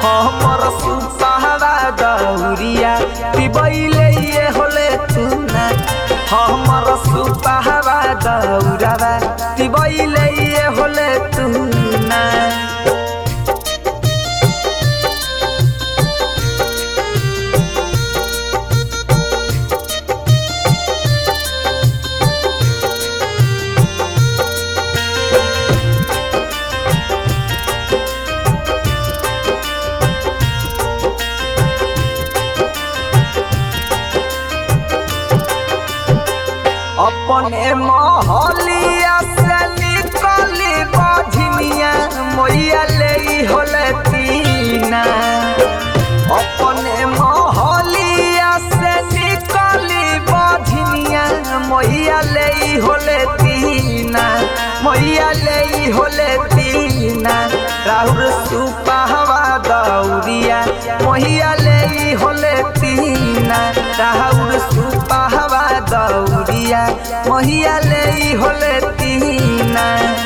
हमर सुपहवा दौरिया पिबैले ये होले तू ना हमर सुपहवा दौरावा पिबैले ये होले तू ना अपने महलिया से निकली बझनिया मैया ले होले तीना अपने महलिया से निकली बझनिया मैया ले होले तीना मैया ले होले तीना राहुल सुपहवा दौरिया मैया ले होले तीना राहुल सुपहवा दौरिया मैया ले होले तीना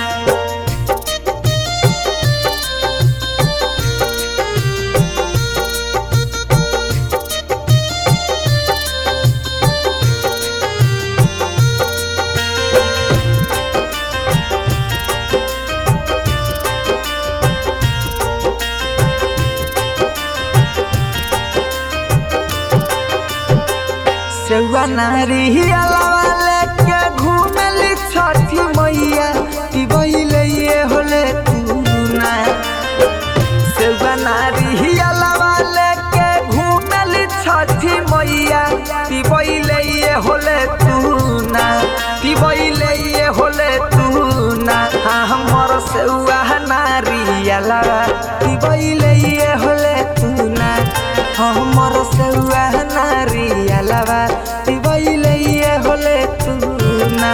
सेवा नारी अलावा लेके घूमेली छठी मैया पिबैले ये होले तूना सेवा नारी अलावा लेके घूमेली छठी मैया पिबैले ये होले तूना पिबैले ये होले तूना हाँ हमर सेवा नारी अलावा पिबैले ये होले तूना हमर सेवा नारी अलावा पिबैले ये होले तूना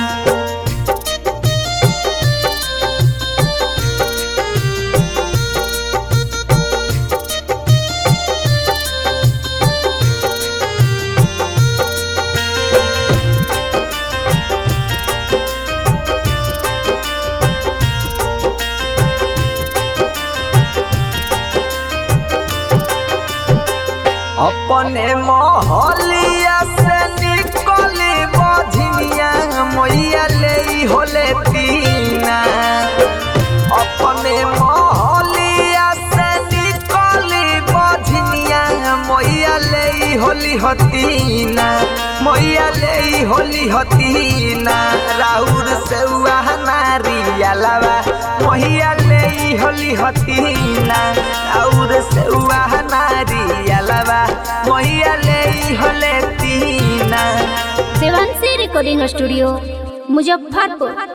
अपने महलिया से निकली बझनिया मैया ले होले तीना अपने महलिया से निकली बझनिया मैया ले होली हतीना मैया ले होली हतीना राउर से नारी अलावा मैया ले होली हतीना राउर से नारी अलावा मैया ले होले तीना देवांशी रिकॉर्डिंग स्टूडियो मुजफ्फरपुर